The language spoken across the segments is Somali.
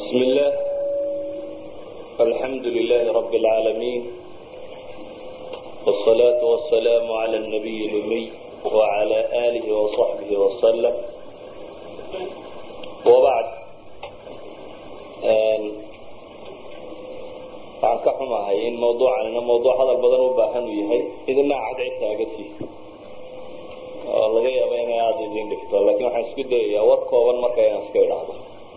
بسم الله الحمد لله رب العالمين والصلاة والسلام على النبي الأمي وعلى آله وصحبه وسلم وبعد waxaan ka xumahay in mawduucanina mawduuc hadal badan u baahan uu yahay idina cadcid taagatiis oo laga yaaba inay aada idin dhigto laakiin waxaan isku dayayaa war kooban marka inaan iska idhaahdo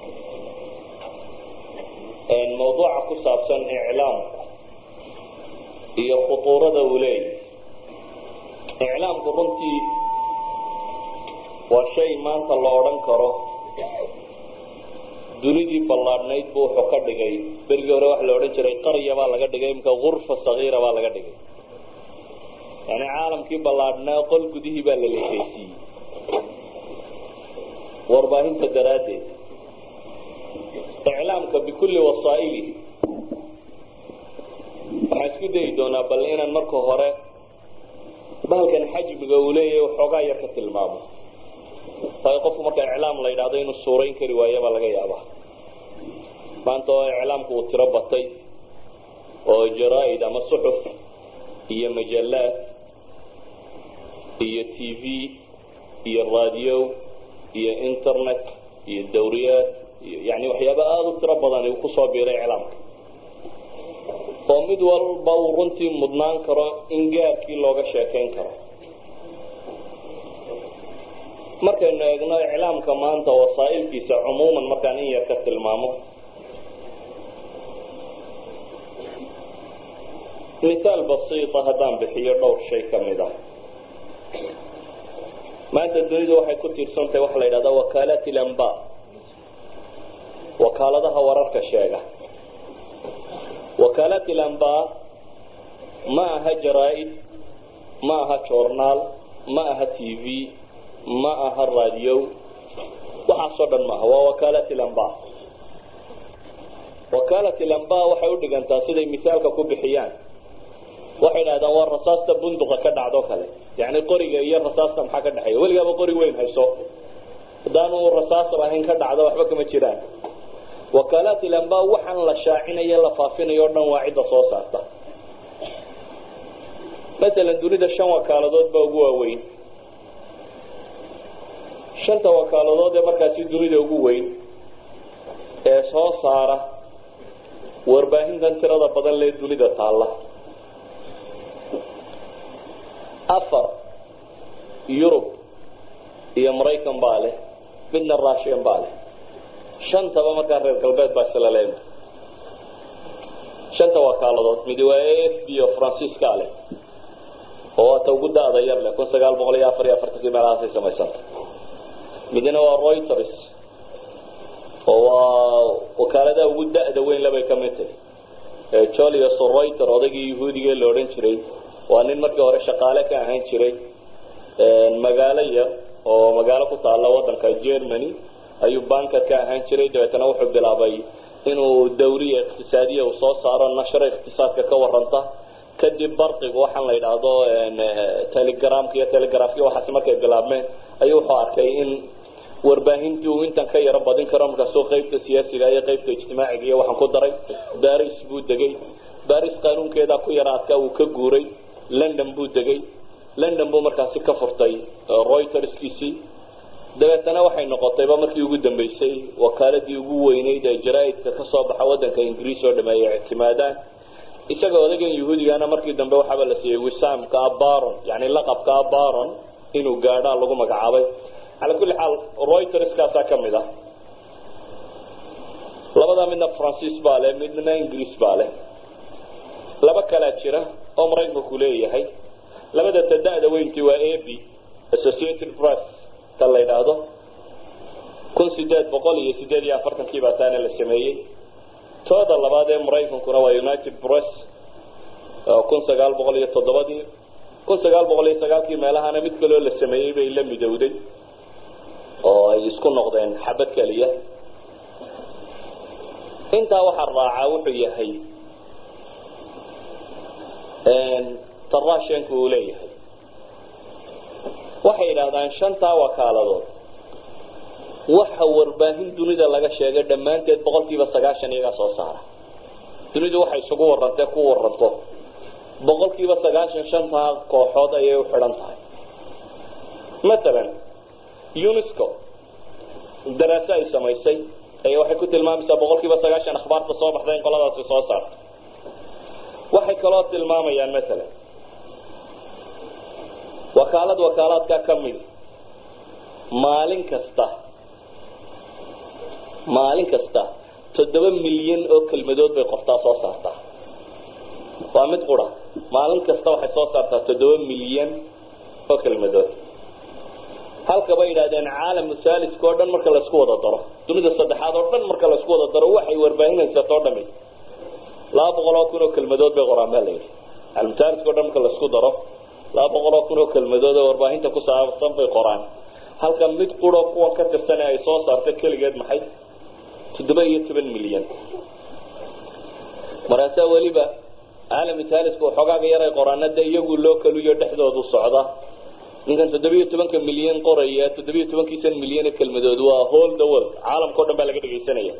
mawduuca ku saabsan iclaamku iyo khutuurada uu leeyahy iclaamku runtii waa shay maanta la odhan karo dunidii ballaadhnayd buu wuxuu ka dhigay berigii hore waxa la odhan jiray qarya baa laga dhigay imika gurfa sagiira baa laga dhigay yani caalamkii ballaadhnaa qol gudihii baa la leekeysiiyey warbaahinta daraaddeed iclaamka bikulli wasaa'ili waxaan isku dayi doonaa bal inaan marka hore bahalkan xajmiga uu leeyahay waxoogaa yar ka tilmaamo waayo qofku marka iclaam la yidhahdo inuu suurayn kari waayo baa laga yaabaa maanta oo iclaamku uu tiro batay oo jaraa-id ama suxuf iyo majallaad iyo t v iyo raadiyo iyo internet iyo dawriyaad iyo yani waxyaaba aada u tiro badan uu kusoo biiray iclaamka oo mid walba uu runtii mudnaan karo in gaarkii looga sheekayn karo markaynu eegno iclaamka maanta wasaa'ilkiisa cumuuman markaan in yar ka tilmaamo mithaal basiita haddaan bixiyo dhowr shay ka mid ah maanta dunidu waxay ku tiirsantahay waxa la yidhahdaa wakaalat ilamba wakaaladaha wararka sheega wakaalat ilamba ma aha jaraa-id ma aha joornaal ma aha t v ma aha raadiyo waxaasoo dhan maaha waa wakaalat ilamba wakaalat ilamba waxay u dhigantaa siday misaalka ku bixiyaan waxay idhahdaan waa rasaasta bunduqa ka dhacdo kale yani qoriga iyo rasaasta maxaa ka dhexeeya weligaaba qori weyn hayso haddaanu rasaas ahayn ka dhacdo waxba kama jiraan wakaalat ilamba waxaan la shaacinayo la faafinayo o dhan waa cidda soo saarta masalan dunida shan wakaaladood baa ugu waaweyn shanta wakaaladood ee markaasi dunida ugu weyn ee soo saara warbaahintan tirada badan lee dunida taalla afar yurub iyo maraykan baa leh midna russian baa leh shantaba markaa reer galbeed baa isla leema shanta wakaaladood midi waa a f b oo francisca leh oo waata ugu da-da yar leh kun sagaal boqol iyo afar iyo afartankii meelahaasay samaysanta midna waa reuters oo waa wakaaladaha ugu da-da weyn labay ka mid tahay jolius reuter odaygii yahuudigae la odhan jiray waa nin markii hore shaqaale ka ahaan jiray magaalo yar oo magaalo ku taalla wadanka germany ayuu banker ka ahaan jiray dabeetana wuxuu bilaabay inuu dawriya iqtisaadiya uu soo saaro nashro iqtisaadka ka waranta kadib barqiga waxaan la yidhaahdo telegramka iyo telegrafka waxaas markay bilaabmeen ayuu wuxuu arkay in warbaahintii uu intan ka yaro badin karo markaasuu qaybta siyaasiga iyo qaybta ijtimaaciga iyo waxaan ku daray baris buu degay baris qaanuunkeedaa ku yara adkaa uu ka guuray london buu degay london buu markaasi ka furtay reuterskiisii dabeetana waxay noqotayba markii ugu dambeysay wakaaladii ugu weyneyd ee jaraa-idka ka soo baxa wadanka ingiriis oo dhameeya ictimaadaan isaga odagan yahuudigana markii dambe waxaaba la siiyey wisaamka abaron yani laqabka abaron inuu gaadhaa lagu magacaabay calaa kulli xaal reuterskaasaa ka mid ah labadaa midna francis baa leh midna ingiriis baa leh laba kalaa jira oo maraykanku leeyahay labada ta-da-da weyntii waa ab associated press ta la yidhaahdo kun sideed boqol iyo sideed iyo afartankii baa taana la sameeyey tooda labaad ee maraykankuna waa united press kun sagaal boqol iyo toddobadii kun sagaal boqol iyo sagaalkii meelahana mid kaloo la sameeyey bay la midowday oo ay isku noqdeen xabad keliya intaa waxaa raacaa wuxuu yahay tarashenku uu leeyahay waxay yidhaahdaan shantaa wakaaladood waxa warbaahin dunida laga sheegay dhammaanteed boqolkiiba sagaashan iyagaa soo saara dunidu waxay isugu warantee ku waranto boqolkiiba sagaashan shantaa kooxood ayay u xidhan tahay matalan unesco daraaso ay samaysay ayaa waxay ku tilmaamaysaa boqolkiiba sagaashan akhbaarta soo baxda in qoladaasi soo saarto waxay kaloo tilmaamayaan matalan wakaalad wakaalaadka ka mid maalin kasta maalin kasta toddoba milyan oo kelmadood bay qortaa soo saartaa waa mid qura maalin kasta waxay soo saartaa toddoba milyan oo kelmadood halka bay yidhahdeen caalamu saaliska oo dhan marka laisku wada daro dunida saddexaad oo dhan marka laisku wada daro waxay warbaahinaysato o dhami laba boqol oo kun oo kelmadood bay qoraan baa layidhi caalamu saaliska o dhan marka laisku daro laba boqol oo kun oo kelmadood oo warbaahinta ku saabsan bay qoraan halka mid quro kuwa ka tirsane ay soo saarta keligeed maxay toddoba iyo toban milyan markaasaa weliba caalami taaliska waxoogaaga yaray qoraana dee iyagu loo kaluyo dhexdoodu socda ninkan toddobiyo tobanka milyan qoraya toddobiyo tobankiisan milyan ee kelmadood waa hol the world caalamka o dhan baa laga dhegaysanaya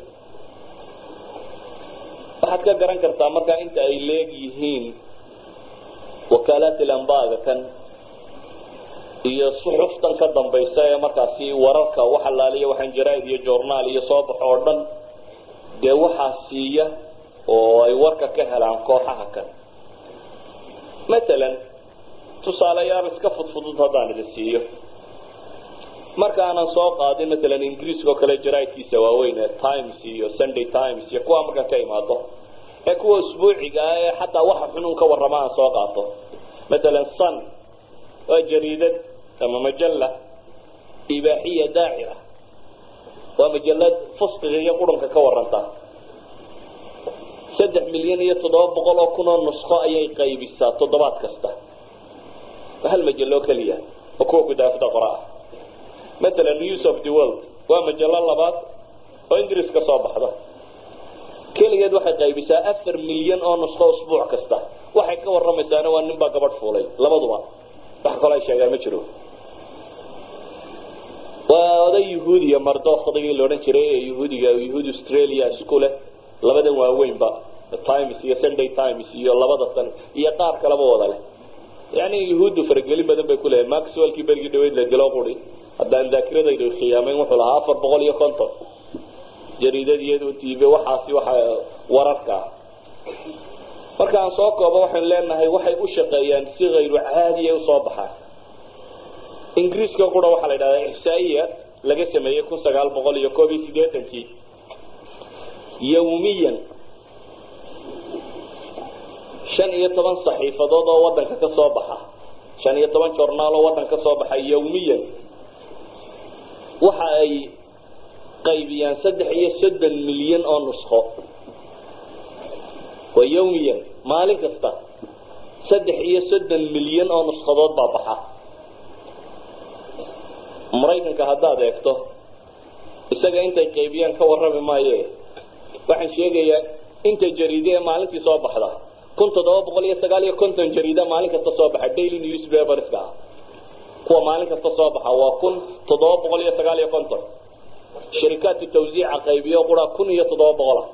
waxaad ka garan kartaa markaa inta ay leeg yihiin wakaalaat ilambaga kan iyo suxuftan ka dambaysa ee markaasi wararka wax alaaliya waxaan jaraaid iyo journaal iyo soo baxo oo dhan dee waxaa siiya oo ay warka ka helaan kooxaha kan matalan tusaaleyaal iska fudfudud haddaan idin siiyo marka aanan soo qaadin matalan ingiriiska oo kale jaraaidkiisa waaweyn ee times iyo sunday times iyo kuwa markaan ka imaado ee kuwa usbuuciga ah ee xataa waxa xunun ka warrama aan soo qaato matalan sun waa jariidad ama majalla ibaaxiya daacira waa majalad fusqiga iyo qurunka ka waranta saddex milyan iyo toddoba boqol oo kun oo nusqo ayay qaybisaa toddobaad kasta hal majallo keliya oo kuwa gudaafada qora ah matalan news of the world waa majallo labaad oo ingiriis ka soo baxda keligeed waxay qaybisaa afar milyan oo nusqo usbuuc kasta waxay ka warramaysaana waa nin baa gabadh fuulay labaduba wax kaloo ay sheegaan ma jiro waa oday yahuudiya mardokdigii la odhan jiray ee yahuudiga yahuudi australia isku leh labadan waaweynba times iyo sunday times iyo labada san iyo qaar kaleba wada leh yani yahuuddu faragelin badan bay kuleeyahay maxwellkii berigii dhaweyd la dilo quri haddaan daakiradaydu khiyaamayn wuxuu lahaa afar boqol iyo konton jariidadiyadu tv waxaasi waxa wararka marka aan soo koobo waxaynu leenahay waxay u shaqeeyaan si hayru caadiya usoo baxaan ingiriiska qura waxaa la yidhahdaa ixsaa-iya laga sameeyey kun sagaal boqol iyo koob iyo siddeetankii yawmiyan shan iyo toban saxiifadood oo waddanka ka soo baxa shan iyo toban jornaal oo waddan ka soo baxa yawmiyan waxa ay qaybiyaan saddex iyo soddon milyan oo nusqo waa yawmiyan maalin kasta saddex iyo soddon milyan oo nusqadood baa baxa maraykanka haddaad eegto isaga intay qaybiyaan ka warrami maaye waxaan sheegayaa inta jariide ee maalintii soo baxda kun toddoba boqol iyo sagaal iyo konton jariida maalin kasta soo baxa daily newspaperska ah kuwa maalin kasta soo baxa waa kun toddoba boqol iyo sagaal iyo konton sharikaadka tawsiica qaybiyo qura kun iyo toddoba boqola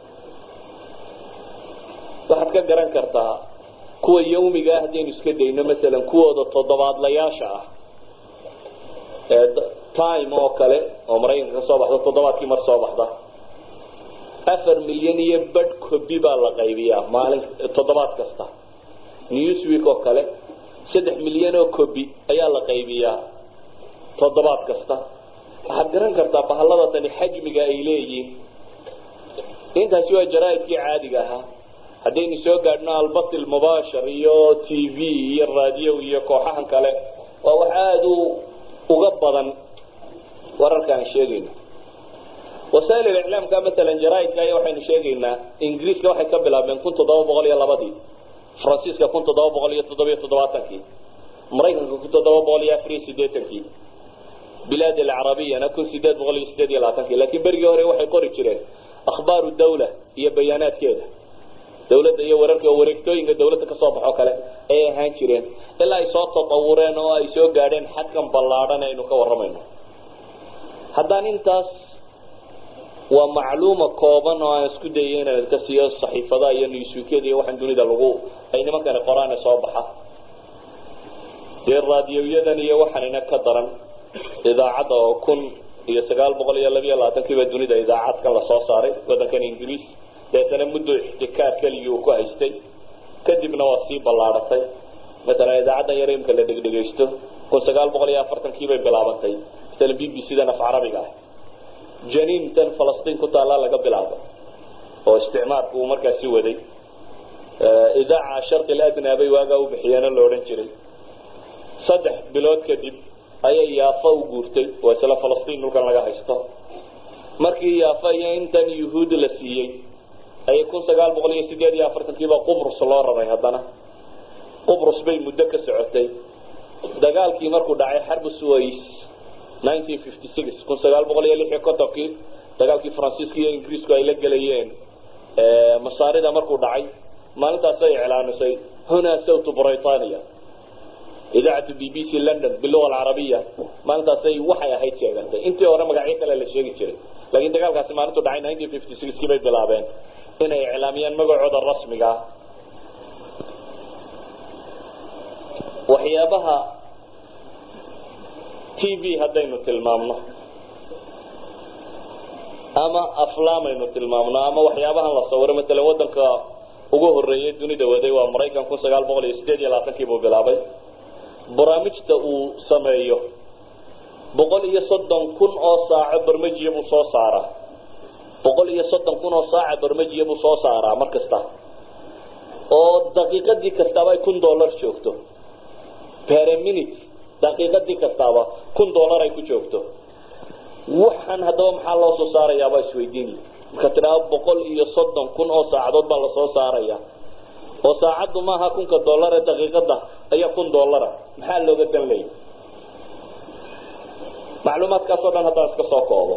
waxaad ka garan kartaa kuwa yawmiga ah haddaynu iska dayno masalan kuwooda toddobaadlayaasha ah ee time oo kale oo maraykanka ka soo baxda toddobaadkii mar soo baxda afar milyan iyo badh kobi baa la qaybiyaa maalin toddobaad kasta newsweek oo kale saddex milyan oo kobi ayaa la qaybiyaa toddobaad kasta waxaad garan kartaa bahallada tani xajmiga ay leeyihiin intaasi waa jaraaidkii caadiga ahaa haddaynu soo gaadhno albatil mubaashir iyo t v iyo raadiyo iyo kooxahan kale waa wax aada u uga badan wararka aan sheegayno wasaa'il iliclaamka matalan jaraaidka aya waxaynu sheegaynaa ingiriiska waxay ka bilaabeen kun toddoba boqol iyo labadii faransiiska kun toddoba boqol iyo toddobiyo toddobaatankii maraykanka kun toddoba boqol iyo afar iyo siddeetankii bilaad alcarabiyana kun sideed boqol iyo sideed iyo labaatankii laakiin berigii hore waxay qori jireen akhbaaru dawla iyo bayaanaadkeeda dawladda iyo wararka wareegtooyinka dawladda kasoo baxo kale ayay ahaan jireen ilaa ay soo tatawureen oo ay soo gaadheen xadkan ballaadhan aynu ka warramayno haddaan intaas waa macluuma kooban oo aan isku dayay inaan ka siiyo saxiifadaha iyo newsweekyada iyo waxaan dunida lagu ay nimankani qoraane soo baxa dee raadiyoyadan iyo waxaanina ka daran idaacadda oo kun iyo sagaal boqol iyo labiyo labaatankiiba dunida idaacadkan lasoo saaray waddankan ingiriis deetana muddo ixtikaar keligii uu ku haystay kadibna waa sii ballaadhatay matalan idaacaddan yar imka la dhegdhegaysto kun sagaal boqol iyo afartankii bay bilaabantay matalan b b c dan af carabiga ah janiintan falastiin ku taallaa laga bilaabo oo isticmaalku uu markaasi waday idaaca sharqi ladnaa bay waagaa u bixiyeeno la odhan jiray saddex bilood kadib ayay yaafa u guurtay oo isla falastiin dhulkan laga haysto markii yaafa iyo intan yuhuud la siiyey ayay kun sagaal boqol iyo sideed iyo afartankiiba qubrus loo raray haddana qubrus bay muddo ka socotay dagaalkii markuu dhacay xarbu suways nineteen fifty six kun sagaal boqol iyo lix iyo kontonkii dagaalkii faransiiska iyo ingiriisku ay la gelayeen masaarida markuu dhacay maalintaasay iclaanisay hunaa sawtu britania idaacatu b b c london biluga alcarabiya maalintaasay waxay ahayd sheegantay intii hore magacyo kale la sheegi jiray laakiin dagaalkaasi maalintu dhacay nineteen fifty sixkii bay bilaabeen inay iclaamiyaan magacooda rasmiga ah waxyaabaha t v haddaynu tilmaamno ama aflaamaynu tilmaamno ama waxyaabahan la sawiro matalan waddanka ugu horeeyay dunida waday waa maraykan kun sagaal boqol iyo sideed iyo labaatankii buu bilaabay barnaamijta uu sameeyo boqol iyo soddon kun oo saaco barmajiya buu soo saaraa boqol iyo soddon kun oo saaca barmajiya buu soo saaraa mar kasta oo daqiiqadii kastaaba ay kun dollar joogto per minute daqiiqadii kastaaba kun dollar ay ku joogto waxaan haddaba maxaa loo soo saarayaabaa isweydiinaya marka tidhaao boqol iyo soddon kun oo saacadood baa lasoo saaraya oo saacaddu maaha kunka dollar ee daqiiqada ayaa kun dollara maxaa looga dan leeyay macluumaadkaasoo dhan haddaan iska soo koobo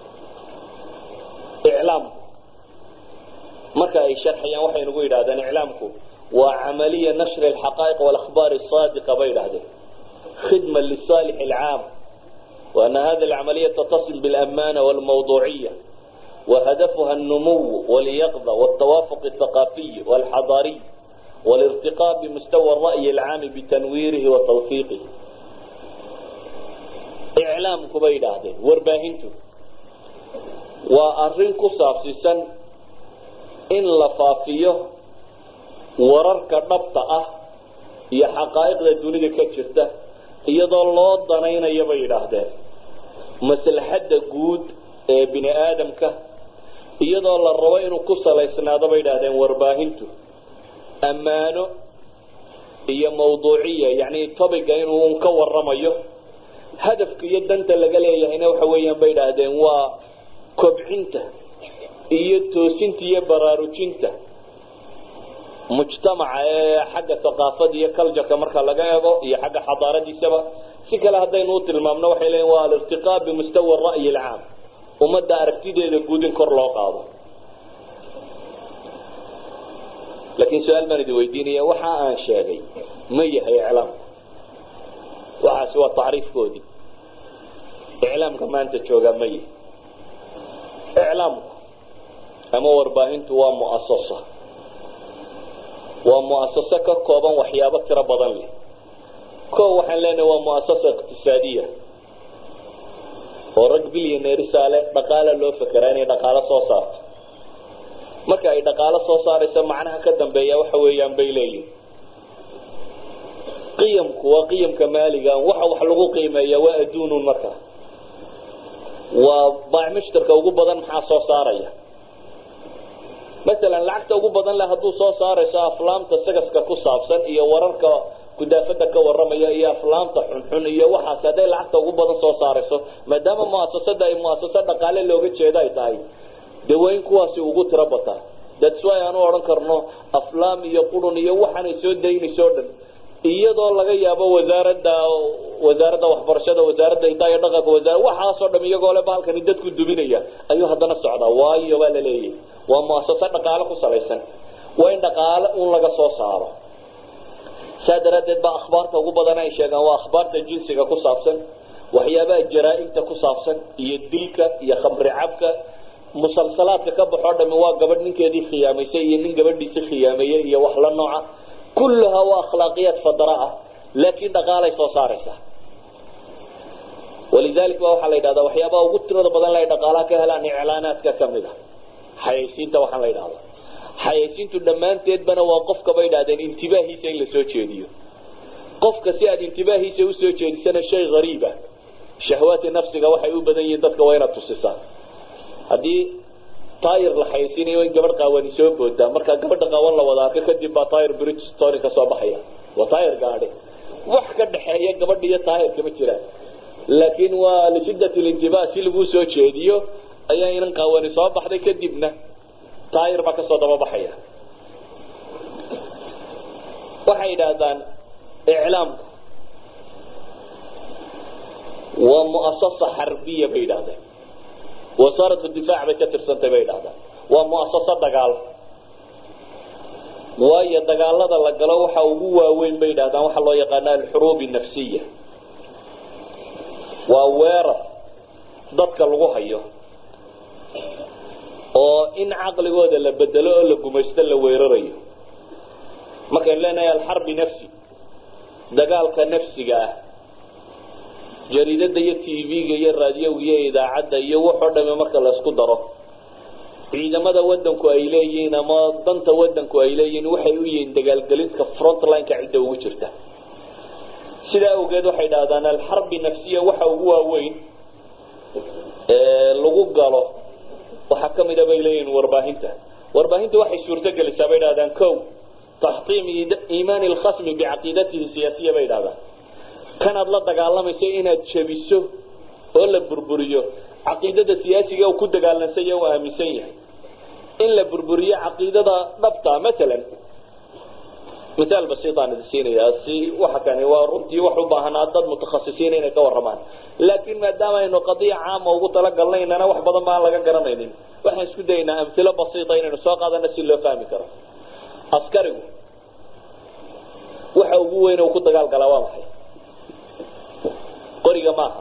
iclaamku marka ay sharxayaan waxay nagu yidhahdeen iclaamku waa camaliya nashri alxaqaa'iq walakhbaar asaadiqa bay yidhahdeen khidma lisaalix alcaam وأن هذه العملية تتصل بالأمانة والموضوعية وهدفها النمو واليقظة والتوافق الثقافي والحضاري والارتقاء بمستوى الرأي العام بتنويره وتوثيقه إعلام كبير هذا ورباهنته وأرن كصافسيسا إن لفافيه وررك نبطأة هي حقائق الدنيا كتشرته iyadoo loo danaynayo bay yidhaahdeen maslaxadda guud ee bini aadamka iyadoo la rabo inuu ku salaysnaado bay yidhaahdeen warbaahintu ammaano iyo mawduuciya yacni tobiga inuu ka waramayo hadafka iyo danta laga leeyahayna waxa weeyaan bay yidhaahdeen waa kobcinta iyo toosinta iyo baraarujinta mujtamaca ee xagga thaqaafada iyo cultureka marka laga eego iyo xagga xadaaradiisaba si kale haddaynu u tilmaamno waxay leeyiin waa alirtiqaa bimustawa ra'yi alcaam ummadda aragtideeda guud in kor loo qaado laakiin su-aal baan idin weydiinaya waxa aan sheegay ma yahay iclaamku waxaasi waa tacriifkoodii iclaamka maanta joogaa ma yahay iclaamku ama warbaahintu waa mu'asasa waa muasaso ka kooban waxyaabo tiro badan leh ko waxaan leenahay waa muasasa iqtisaadiya oo rag bilyaneerisaale dhaqaala loo fekeraa inay dhaqaalo soo saarto marka ay dhaqaalo soo saarayso macnaha ka dambeeya waxa weeyaan bay leeyihin qiyamku waa qiyamka maaliga waxa wax lagu qiimeeya waa adduunun marka waa baacmushtarka ugu badan maxaa soo saaraya masalan lacagta ugu badan leh hadduu soo saarayso aflaamta sagaska ku saabsan iyo wararka gudaafada ka waramaya iyo aflaamta xunxun iyo waxaas hadday lacagta ugu badan soo saarayso maadaama muasasada ay muasasa dhaqaale looga jeedo ay tahay dee waa in kuwaasi ugu tiro bataa that's why aan u odhan karno aflaam iyo qurun iyo waxaanay soo daynayso o dhan iyadoo laga yaabo wasaaradda wasaaradda waxbarashada wasaaradda hidaa iyo dhaqanka wasaar waxaasoo dham iyagoo le baalkani dadku duminaya ayuu haddana socdaa waayo baa la leeyahay waa muasasa dhaqaale ku salaysan waa in dhaqaale un laga soo saaro saa daraaddeed baa akhbaarta ugu badan ay sheegaan waa akhbaarta jinsiga ku saabsan waxyaabaha jaraa-ibta ku saabsan iyo dilka iyo khamri cabka musalsalaadka ka baxoo dhami waa gabadh ninkeedii khiyaamaysay iyo nin gabadhiisi khiyaameeyey iyo wax la nooca kulluhaa waa akhlaaqiyaad fadara ah laakiin dhaqaalay soo saaraysaa walidalik ba waxaa la yidhahdaa waxyaabaha ugu tirada badan la dhaqaalaha ka helaan iclaanaadka kamid a xayaysiinta waxaan la yidhahdaa xayaysiintu dhammaanteedbana waa qofka bay idhahdeen intibaahiisa in la soo jeediyo qofka si aad intibaahiisa usoo jeedisana shay hariiba shahwaati nafsiga waxay u badan yihiin dadka waa inaad tusisaan haddii taayir la xayaysiinayo in gabadh qaawani soo boodaa markaa gabadha qaawan la wada arko kadib baa taayir bridgestone ka soo baxaya waa taayir gaadhi wax ka dhaxeeya gabadha iyo taayirka ma jiraan laakiin waa lishidat lintibah si laguu soo jeediyo ayaa inan qaawani soo baxday kadibna taayir baa kasoo daba baxaya waxay yidhaahdaan iclaamku waa muasasa xarbiya bay yidhahdeen wasaaratu difaac bay ka tirsantay bay yidhahdaan waa muasaso dagaal waayo dagaalada la galo waxa ugu waaweyn bay yidhahdaan waxaa loo yaqaana alxuruub nafsiya waa weerar dadka lagu hayo oo in caqligooda la bedelo oo la gumaysto la weerarayo markaynu leenahay alxarbi nafsi dagaalka nafsiga ah jariidada iyo t v-ga iyo raadiyowga iyo idaacadda iyo waxoo dhame marka laysku daro ciidamada wadanku ay leeyihiin ama danta wadanku ay leeyihiin waxay u yihiin dagaalgelinka frontlineka cidda ugu jirta sidaa awgeed waxay dhahdaan alxarbi nafsiya waxa ugu waaweyn lagu galo waxaa kamida bay leeyihiin warbaahinta warbaahinta waxay suurto gelisaa bay dhahdaan ko taxtiim iimaani lkhasmi bicaqiidatihi siyaasiya bay dhahdaan kanaad la dagaalamayso inaad jebiso oo la burburiyo caqiidada siyaasiga uu ku dagaalansan yahay u aaminsan yahay in la burburiyo caqiidada dhabta matalan miaal basiitaan idin siinayaa si waxa kani waa runtii wax u baahanaa dad mutakhasisiina inay ka warramaan laakiin maadaama aynu qadiya caama ugu talagalnaynana wax badan baan laga garanaynin waxaan isku dayaynaa amhilo basiita inaynu soo qaadana si loo fahmi karo askarigu waxa ugu weyn uu ku dagaalgalaa waa maxay qoriga maaha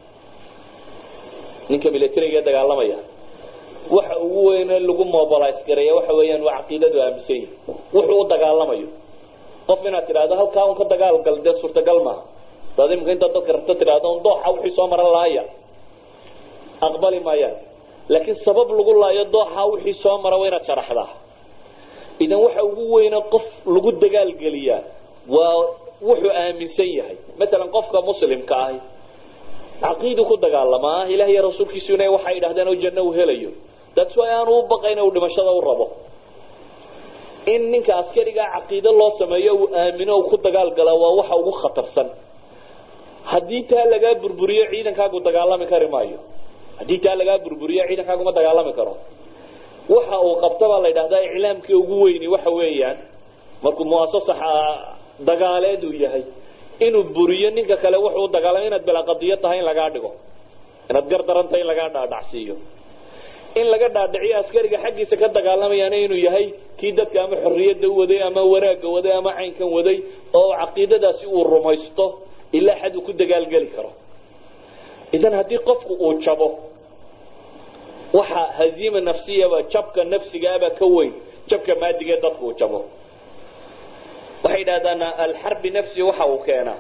ninka militariga ee dagaalamaya waxa ugu weyne lagu mobilize gareeya waxa weeyaan waa caqiidadu aaminsan yahi wuxuu u dagaalamayo qof inaad tidhaahdo halkaa un ka dagaalgal dee suurtagal maaha daad imika intaad dadka rabto tidhaahdo un dooxa wixii soo maran laaya aqbali maayaan laakiin sabab lagu laayo dooxa wixii soo mara waa inaad sharaxdaa idan waxa ugu weyne qof lagu dagaalgeliyaa waa wuxuu aaminsan yahay matalan qofka muslimka ahi caqiidu ku dagaalamaa ilaah iyo rasuulkiisuna waxay idhahdeen oo janno uu helayo dadku aanu u baqayn uu dhimashada u rabo in ninka askarigaa caqiido loo sameeyo uu aamino uu ku dagaalgalaa waa waxa ugu khatarsan haddii taa lagaa burburiyo ciidankaagu dagaalami kari maayo haddii taa lagaa burburiyo ciidankaaguma dagaalami karo waxa uu qabta baa la yidhahdaa iclaamkii ugu weyni waxa weeyaan markuu muasasa dagaaleed uu yahay inuu buriyo ninka kale wuxuu dagaalama inaad bilaa qadiyo tahay in lagaa dhigo inaad gardaran tahay in lagaa dhaadhacsiiyo in laga dhaadhiciyo askariga xaggiisa ka dagaalamayana inuu yahay kii dadka ama xorriyadda u waday ama wanaagga waday ama caynkan waday oo caqiidadaasi uu rumaysto ilaa xad uu ku dagaalgeli karo idan haddii qofku uu jabo waxa haziima nafsiyaba jabka nafsigaaba ka weyn jabka maadigee dadku uu jabo waxay yidhahdaan alxarbi nafsi waxa uu keenaa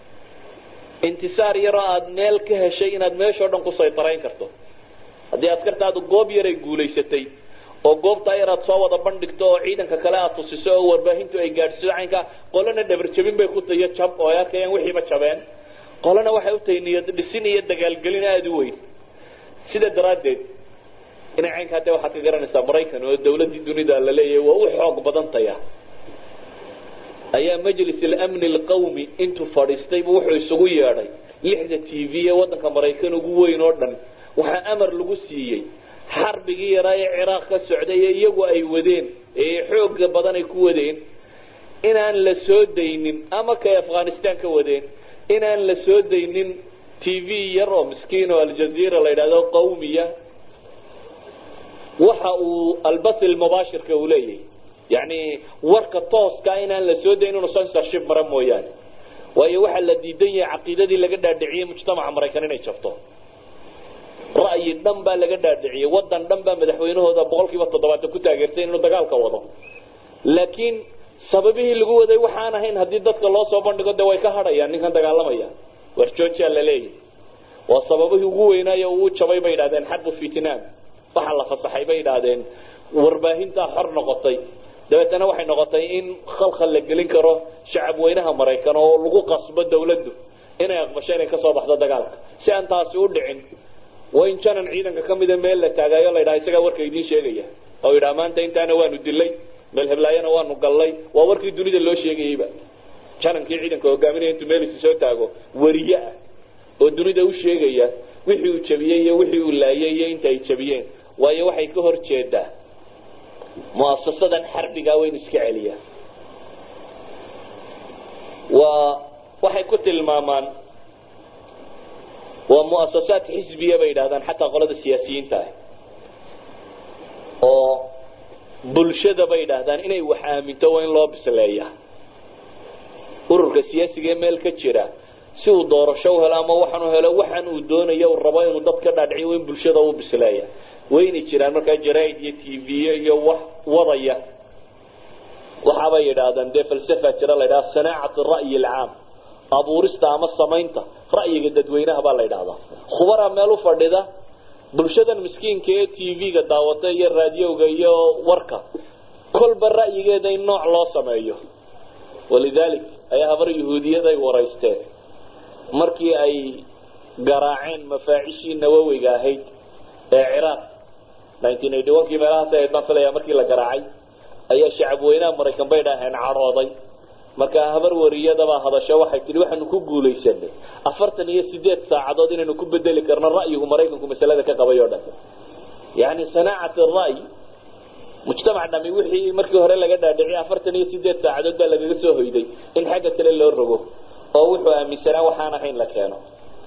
intisaar yaroo aada meel ka heshay inaad meeshao dhan ku saytarayn karto haddii askartaadu goob yaray guulaysatay oo goobtaa yar aad soo wada bandhigto oo ciidanka kale aad tusiso oo warbaahintu ay gaadhsiiso caynka qolana dhabarjabin bay ku tahiyo jab oo ay arkayaan wixiiba jabeen qolana waxay u tahay niyad dhisin iyo dagaalgelin aada u weyn sida daraaddeed inay caynkaa dee waxaad ka garanaysaa maraykan oo dawladdii dunida la leeyahay waa u xoog badan taya ayaa majlis alamni alqawmi intuu fadhiistaybu wuxuu isugu yeedhay lixda t v ee waddanka maraykan ugu weyn oo dhan waxaa amar lagu siiyey xarbigii yaraa ee ciraaq ka socday ee iyagu ay wadeen ee xooga badan ay ku wadeen inaan la soo daynin ama kay afghanistan ka wadeen inaan la soo daynin t v yar oo miskiin oo aljaziira la yidhahdo qawmiya waxa uu albath ilmubaashirka uu leeyahay yacni warka tooska inaan la soo dayn inu censorship mara mooyaane waayo waxaa la diidan yahay caqiidadii laga dhaadhiciyey mujtamaca maraykan inay jabto ra'yi dhan baa laga dhaadhiciyey wadan dhan baa madaxweynahooda boqol kiiba toddobaatan ku taageersay inuu dagaalka wado laakiin sababihii lagu waday waxaan ahayn haddii dadka loo soo bandhigo de way ka hadhayaan ninkan dagaalamaya war georgia la leeyahy waa sababihii ugu weynaayo uu jabay bay yidhahdeen xarbu vietnam waxa la fasaxay bay yidhaahdeen warbaahintaa xor noqotay dabeetana waxay noqotay in khalkhal la gelin karo shacab weynaha maraykan oo lagu qasbo dawladdu inay aqbasho inay kasoo baxdo dagaalka si aan taasi u dhicin waa in janan ciidanka ka mida meel la taagayo la yidhaha isagaa warka idiin sheegaya oo yidhaha maanta intaana waanu dilay meel heblaayana waanu gallay waa warkii dunida loo sheegayeyba janankii ciidanka hogaaminaya intuu meel isi soo taago wariye ah oo dunida u sheegaya wixii uu jabiyey iyo wixii uu laayay iyo inta ay jabiyeen waayo waxay ka hor jeedaa muasasadan xarbigaa waynu iska celiyaa waa waxay ku tilmaamaan waa muasasaad xisbiya bay yidhahdaan xataa qolada siyaasiyiinta ah oo bulshada bay yidhaahdaan inay wax aaminto waa in loo bisleeya ururka siyaasiga ee meel ka jira si uu doorasho u helo ama waxaanu helo waxaan uu doonayo uu rabo inuu dad ka dhaadhiciyo waa in bulshada u bisleeya waynay jiraan markaa jaraaid iyo t v iyo wax wadaya waxaabay yidhaahdaan dee falsafa jira la ydhaha sanaacat ra'yi alcaam abuurista ama samaynta ra'yiga dadweynaha baa la yidhahdaa khubara meel u fadhida bulshadan miskiinka ee t v-ga daawata iyo raadiyowga iyo warka kolba ra'yigeeda in nooc loo sameeyo walidalik ayaa habar yahuudiyad ay waraysteen markii ay garaaceen mafaacishii nawowiga ahayd ee ciraaq kii meelahaas aydaan filaya markii la garaacay ayaa shacab weynaha maraykan bay dhaheen cadhooday markaa habar wariyadabaa hadasho waxay tihi waxaanu ku guulaysanay afartan iyo sideed saacadood inaynu ku bedeli karno ra'yigu maraykanku masalada ka qabay oo dhan yani sanaacat ra'y mujtamac dhami wixii markii hore laga dhaadhiciy afartan iyo sideed saacadood baa lagaga soo hoyday in xagga kale loo rogo oo wuxuu aaminsanaa waxaan ahayn la keeno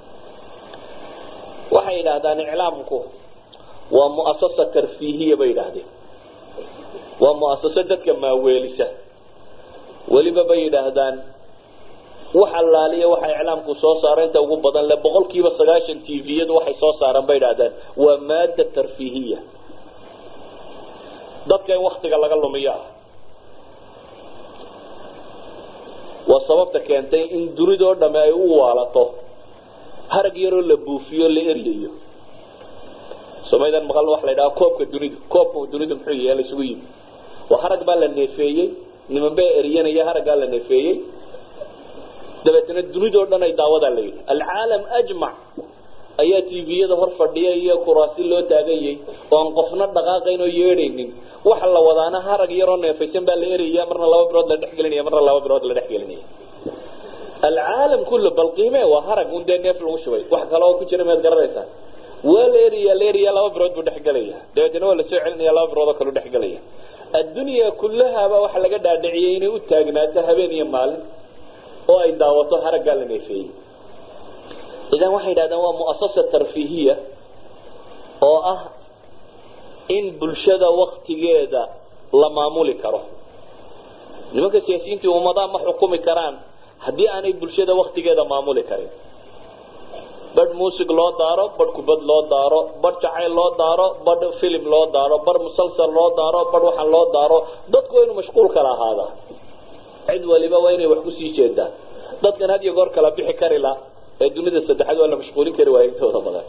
waxay yidhaahdaan iclaamku waa muasasa tarfiihiya bay yidhaahdeen waa muasaso dadka maaweelisa weliba bay yidhaahdaan wax allaaliya waxa iclaamku soo saara inta ugu badan le boqol kiiba sagaashan t v-yadu waxay soo saaraan bay yidhahdaan waa maada tarfiihiya dadka in waktiga laga lumiyo ah waa sababta keentay in dunidoo dhamme ay u waalato harag yaroo la buufiyo la eryayo somaydan maqal waxa la yidhaha koobka dunidu koobka dunidu muxuu yahay la isugu yimi waa harag baa la neefeeyey niman baa eryanaya haraggaa la neefeeyey dabeetna dunidoo dhan ay daawadaa la yidhi alcaalam ajmac ayaa tviyada hor fadhiya iyo kuraasi loo taaganyay oo aan qofna dhaqaaqayn oo yeedhaynin waxa la wadaana harag yaroo neefaysan baa la eraya marna laba bilood la dhexgelinaya marna laba bilood la dhexgelinaya alcaalam kullu bal qiime waa harag un dee neef lagu shubay wax kale oo ku jira maad garanaysaa waa la eriya la eriya laba bilood buu dhexgelaya dabeetna waa lasoo celinaya laba bilood oo kaleu dhexgelaya addunya kullahaaba waxa laga dhaadhiciyay inay u taagnaato habeen iyo maalin oo ay daawato haraggaa la neefeeyey idan waxay yidhahdeen waa muasasa tarfiihiya oo ah in bulshada waktigeeda la maamuli karo nimanka siyaasiyiintii ummadaha ma xukumi karaan haddii aanay bulshada waktigeeda maamuli karin badh muusig loo daaro badh kubad loo daaro badh jacayl loo daaro badh filim loo daaro badh musalsal loo daaro badh waxaan loo daaro dadku waa inuu mashquul kala ahaadaa cid waliba waa inay wax kusii jeedaan dadkan had iyo goor kala bixi kari la ee dunida saddexaad waa la mashquulin kari waaya intooda badan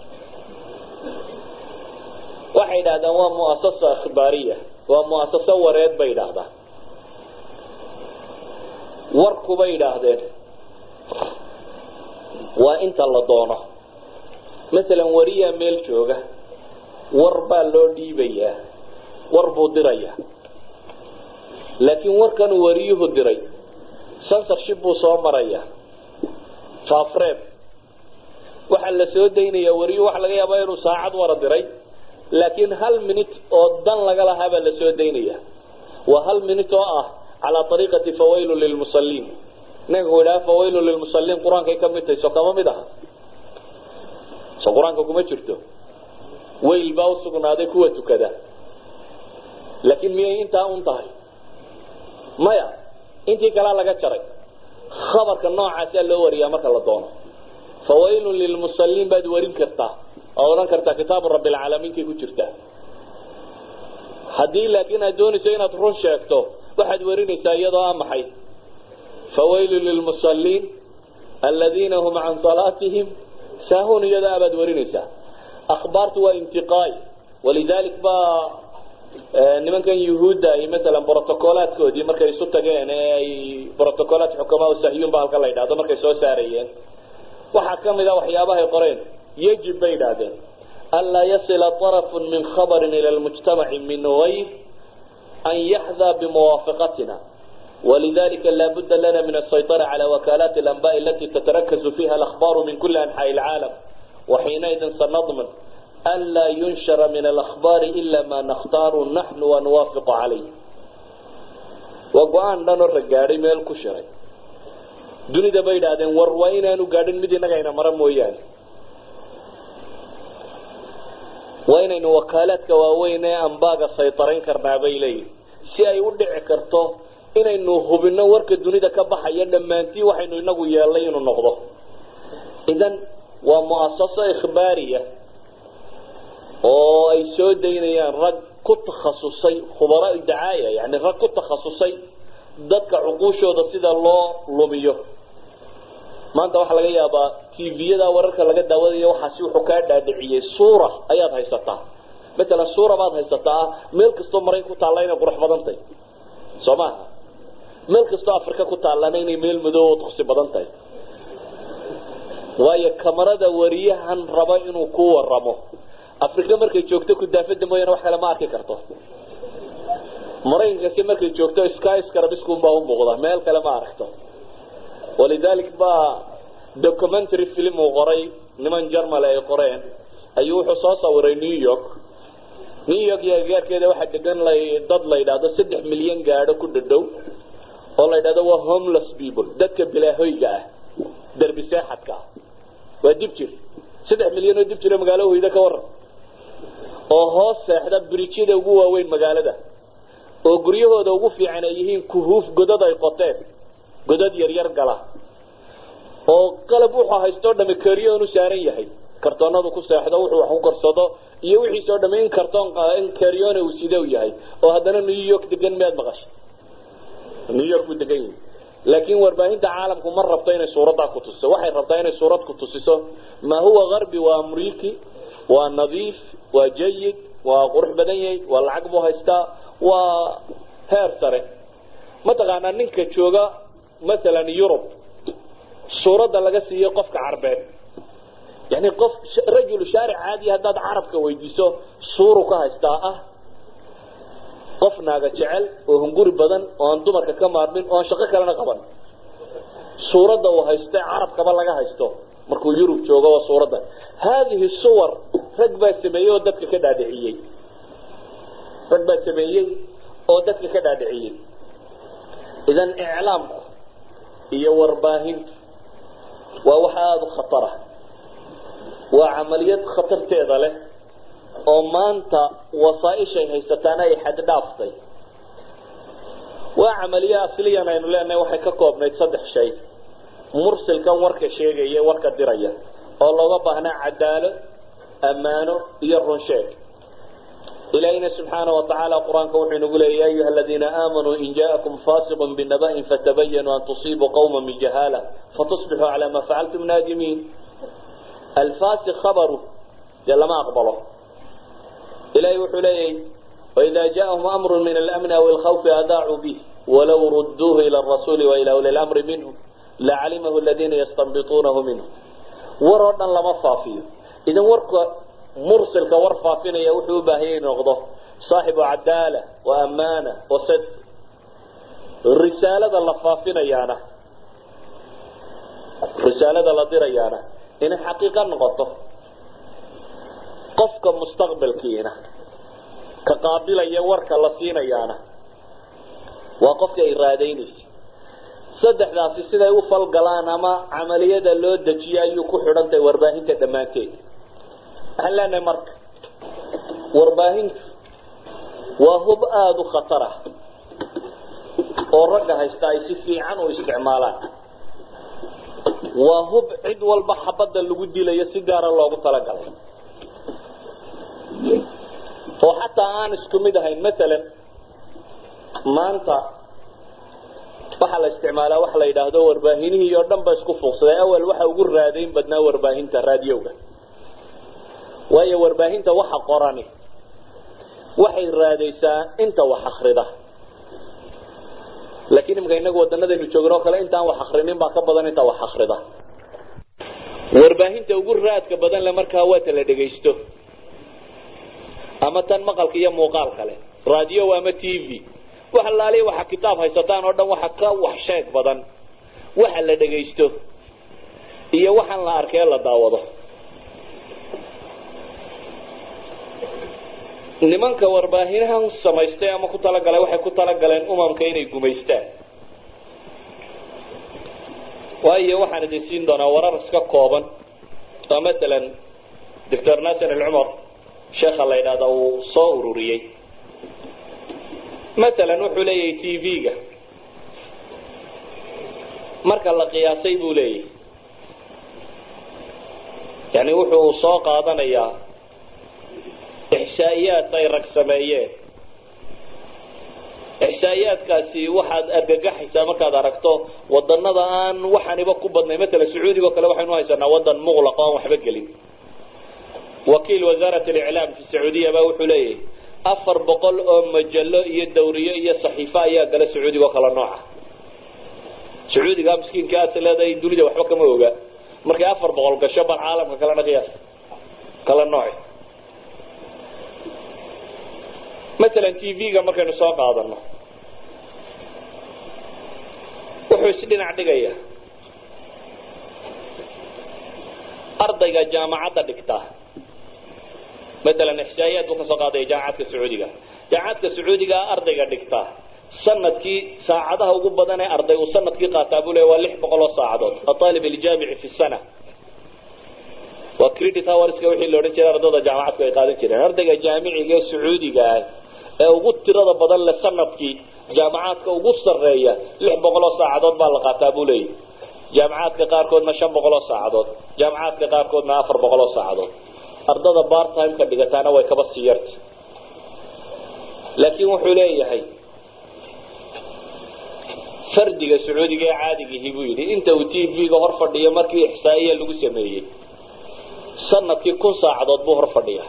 waxay yidhahdaan waa muasasa ikhbaariya waa muasaso wareed bay yidhaahdaan warku bay yidhaahdeen waa inta la doono masalan wariyaa meel jooga war baa loo dhiibayaa war buu dirayaa laakiin warkanuu wariyuhu diray censorship buu soo marayaa faafreeb waxaa la soo daynayaa wariyuhu waxa laga yaabaa inuu saacad wara diray laakiin hal minute oo dan laga lahaa baa la soo daynaya waa hal minute oo ah calaa ariiqati fawaylu lilmusaliin ninka ku idhaha fawaylu lilmusaliin qur-aankay ka mid tahay so kama mid aha so qur-aanka kuma jirto wayl baa usugnaaday kuwa tukada laakiin miyay intaa un tahay maya intii kalaa laga jaray khabarka noocaasaa loo wariyaa marka la doono fawaylun lilmusalliin baad warin kartaa oo odhan kartaa kitaabu rabbilcaalamiinkay ku jirtaa haddii laakiin aad doonayso inaad run sheegto waxaad warinaysaa iyadoo ah maxay fawaylun lilmusalliin aladiina hum can salaatihim saahuun iyadoo abaad warinaysaa akhbaartu waa intiqaay walidalik baa nimankan yuhuudda ay maalan brotocolaadkoodii markay isu tageen ee ay brotocolaat xukamaa sahyuun ba halka la yidhahdo markay soo saarayeen waxaa ka mid a waxyaabahay qoreen yajib bay yidhaahdeen anlaa yasila طarafu min khabarin ila lmujtamaci min gayr an yaxdaa bimuwaafiqatina walidalika laa budda lana min asayطara calى wakalaati اlanbaء alati tatarakazu fiha alahbaar min kuli anxaaءi اlcaalam waxiinaidin sanadman an laa yunshara min alahbaari ila ma nakhtaaru naxnu wanuwaafiqu calayh waa go-aan dhan oo ragaadhay meel ku shiray dunida bay idhaahdeen war waa inaanu gaadhin mid innagayna mara mooyaane waa inaynu wakaalaadka waaweyn ee ambaaga saytarayn karnaa bay leeyihin si ay u dhici karto inaynu hubinno warka dunida ka baxaya dhammaantii waxaynu inagu yeelnay inuu noqdo idan waa mu'asaso ikhbaariya oo ay soo daynayaan rag ku takhasusay khubaraau dacaaya yani rag ku takhasusay dadka cuquushooda sida loo lumiyo maanta waxaa laga yaabaa tviyada wararka laga daawadayo waxaasi wuxuu kaa dhaadhiciyey suura ayaad haysataa maalan suura baad haysataa meel kastoo marayn ku taalla inay qurux badan tahay soo maaha meel kastoo afrika ku taallana inay meel madoobo tuksi badan tahay waayo kamarada wariyahan raba inuu ku waramo afrika markay joogto kudaafada mooyaane wax kale ma arki karto maraykankasi markay joogto skyscarabiskunbaa u muuqda meel kale ma aragto walidalik baa documentary film uu qoray niman jarmal ay qoreen ayuu wuxuu soo sawiray new york new york iyo agaarkeeda waxaa degan dad la yidhaahdo saddex milyan gaadho ku dhadhow oo la yidhahdo waa homeless people dadka bilaahoyga ah derbi seexadka ah waa dib jir saddex milyan oo dib jiro magaalo hoyda ka waran oo hoos seexda brijyada ugu waaweyn magaalada oo guryahooda ugu fiican ay yihiin kuhuuf godad ay qoteen godad yaryar gala oo qalab wuxuu haystoo dhami karyoon u saaran yahay kartoonadu ku seexdo wuxuu wax ku karsado iyo wixiisoo dhami in kartoon in karyona uu side u yahay oo haddana new york degan miyaad maqashay new york buu degan yahay laakiin warbaahinta caalamku ma rabto inay suuraddaa ku tusiso waxay rabtaa inay suurad ku tusiso maa huwa garbi waa amriiki waa nadiif waa jayid waa qurux badan yahay waa lacag buu haystaa waa heer sare mataqaanaa ninka jooga maalan yurub suuradda laga siiyo qofka carbeed yani qof rajul shaaric caadiya haddaad carabka weydiiso suuru ka haystaa ah qof naaga jecel oo hunguri badan oo aan dumarka ka maarmin oo aan shaqo kalena qaban suuradda uu haysta carabkaba laga haysto markuu yurub joogo waa suuradda haadihi suwar rag baa sameeyey oo dadka ka dhaadhiciyey rag baa sameeyey oo dadka ka dhaadhiciyey idan iclaamku iyo warbaahintu waa wax aada u khatara waa camaliyad khatarteeda leh oo maanta wasaaishay haysataana ay xad dhaaftay waa camaliye asliyan aynu leenahay waxay ka koobnayd saddex shay mursilkan warka sheegaya warka diraya oo looga baahnaa cadaalo ammaano iyo runsheeg ilaahina subxaana wa tacaala qur-aanka wuxuu inagu leeyay ya ayuha aladiina aamanuu in jaakum fasiqun binaba'in fatabayanuu an tusiibuu qawma min jahaala fatusbixuu calaa maa facaltum naadimiin alfasiq khabaru dee lama aqbalo ilahay wuxuu leeyahy waida jaaahum amru min alamni aw alkhawfi adaacuu bih walow ruduuhu ila arasuuli wa ila uli lamri minhum lacalimahu aladiina yastanbituunahu minhu war oo dhan lama faafiyo idan warka mursilka war faafinaya wuxuu u baahanya in noqdo saaxibu cadaala wa amaana wa sidq risaalada la faafinayaana risaalada la dirayaana inay xaqiiqa noqoto qofka mustaqbalkiina ka qaabilaya warka la siinayaana waa qofka ay raadaynaysa saddexdaasi siday u falgalaan ama camaliyada loo dejiyo ayuu ku xidhantahay warbaahinta dhammaanteed waxaan leenahay marka warbaahintu waa hub aada u khatar ah oo ragga haysta ay si fiican u isticmaalaan waa hub cid walba xabadda lagu dilayo si gaara loogu talagalay oo xataa aan isku mid ahayn maalan maanta waxaa la isticmaalaa waxa la yidhaahdo warbaahinihii oo dhan ba isku fuuqsaday awal waxa ugu raadayn badnaa warbaahinta raadiyowga waayo warbaahinta waxa qorani waxay raadaysaa inta wax akrida laakiin imika inagu wadanadaynu joogno o kale intaan wax akrinin baa ka badan inta wax akrida warbaahinta ugu raadka badan le markaa waa ta la dhegaysto ama tan maqalka iyo muuqaal kale radio ama t v wax alaaliya waxa kitaab haysataan oo dhan waxa ka wax sheeg badan waxa la dhegaysto iyo waxaan la arkee la daawado nimanka warbaahinahan samaystay ama ku talagalay waxay ku talagaleen umamka inay gumaystaan waayo waxaan idin siin doonaa warar iska kooban oo matalan doctor naasir alcumar sheekha la yidhahda uu soo ururiyey matalan wuxuu leeyahay t v-ga marka la qiyaasay buu leeyahay yani wuxuu soo qaadanayaa ixsaa'iyaad ay rag sameeyeen ixsaa'iyaadkaasi waxaad argagaxaysaa markaad aragto wadanada aan waxaaniba ku badnay matalan sacuudiga o kale waxaynu haysanaa wadan muqlaqa oan waxba gelin wakiil wasaarat aliclaam fi sacuudiya baa wuxuu leeyahay afar boqol oo majallo iyo dawriyo iyo saxiifo ayaa gala sacuudiga oo kala nooca sacuudiga miskiinka aad leedahay dunida waxba kama oga markay afar boqol gasho bal caalamka kalena qiyaas kala nooci matalan t v-ga markaynu soo qaadano wuxuu isdhinac dhigaya ardayga jaamacadda dhigtaa matalan ixsaa'iyaad buu ka soo qaadaya jaamacadka sacuudiga jaamacadka sacuudiga ardayga dhigtaa sanadkii saacadaha ugu badan ee arday uu sanadkii qaataa buu leey waa lix boqol oo saacadood aalib aljaamici fi sana waa credit hourska wixii la odhan jiray ardayda jaamacadku ay qaadan jireen ardayga jaamiciga ee sacuudiga ah ee ugu tirada badan le sanadkii jaamacaadka ugu sarreeya lix boqol oo saacadood baa la qaataa buu leeyahy jaamacaadka qaarkoodna shan boqol oo saacadood jaamacaadka qaarkoodna afar boqol oo saacadood ardada bartimeka dhigataana way kaba sii yarta laakiin wuxuu leeyahay fardiga sacuudiga ee caadigihi buu yidhi inta uu t v-ga hor fadhiyo markii ixsaa'iya lagu sameeyey sanadkii kun saacadood buu hor fadhiya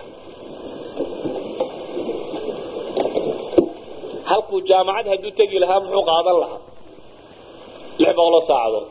halkuu jaamacad hadduu tegi lahaa muxuu qaadan lahaa lix boqoloo saacadood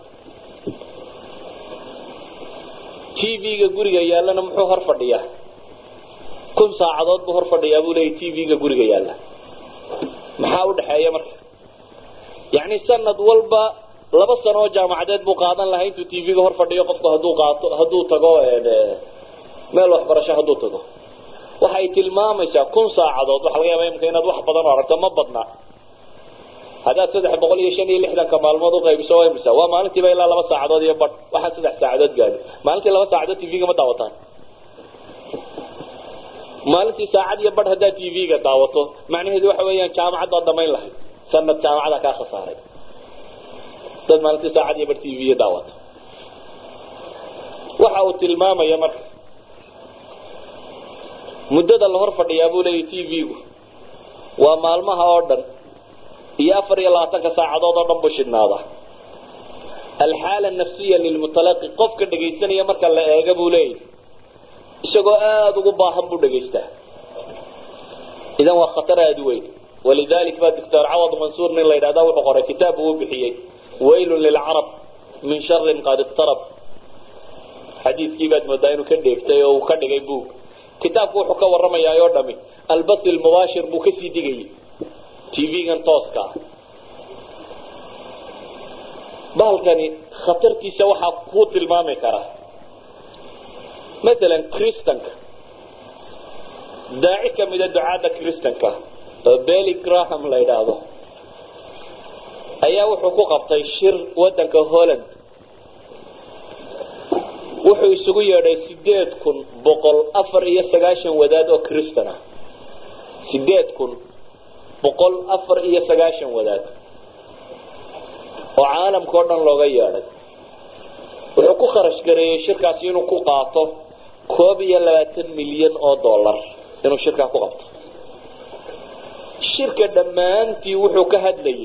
t v-ga guriga yaallana muxuu hor fadhiyaa kun saacadood buu hor fadhiyaa buu leeyay t v-ga guriga yaalla maxaa u dhexeeya marka yacni sanad walba laba sano oo jaamacadeed buu qaadan lahaa intuu t v-ga hor fadhiyo qofku hadduu qaato hadduu tago meel waxbarasho hadduu tago waxay tilmaamaysaa kun saacadood waxa laga yaaba imika inaad wax badan oo aragto ma badna haddaad saddex boqol iyo shan iyo lixdanka maalmood uqaybiso waa imisa waa maalintiiba ilaa laba saacadood iyo badh waxaan saddex saacadood gaadi maalintii laba saacadood t v-ga ma daawataan maalintii saacad iyo badh haddaad t v-ga daawato macnaheedu waxa weeyaan jaamacad baad dhamayn lahayd sanad jaamacada kaa khasaaray dad maalintii saacad iyo badh t v daawato waxa uu tilmaamaya marka muddada la hor fadhiyaa buu leeyahy t v-gu waa maalmaha oo dhan iyo afar iyo labaatanka saacadood oo dhan buu shidhnaada alxaala nafsiya lilmutalaqi qofka dhegaysanaya marka la eega buu leeyahy isagoo aada ugu baahan buu dhegaystaa idan waa khatar aada u weyn walidalik baa doctor cawad mansuur nin la yidhahda wuxuu qoray kitaab uu bixiyey waylun lilcarab min sharin qad iqtarab xadiidkii baad moodaa inuu ka dheegtay oo uu ka dhigay buug kitaabku wuxuu ka warramayaa oo dhami albas ilmubaashir buu kasii digayay t v-gan tooska ah bahalkani khatartiisa waxaa ku tilmaami karaa masalan kristanka daaci kamida ducaadda kristanka oo belly graham la yidhaahdo ayaa wuxuu ku qabtay shir waddanka holland wuxuu isugu yeedhay sideed kun boqol afar iyo sagaashan wadaad oo kristan ah sideed kun boqol afar iyo sagaashan wadaad oo caalamka o dhan looga yeedhay wuxuu ku kharash gareeyey shirkaasi inuu ku qaato koob iyo labaatan milyan oo dollar inuu shirkaa ku qabto shirka dhammaantii wuxuu ka hadlayay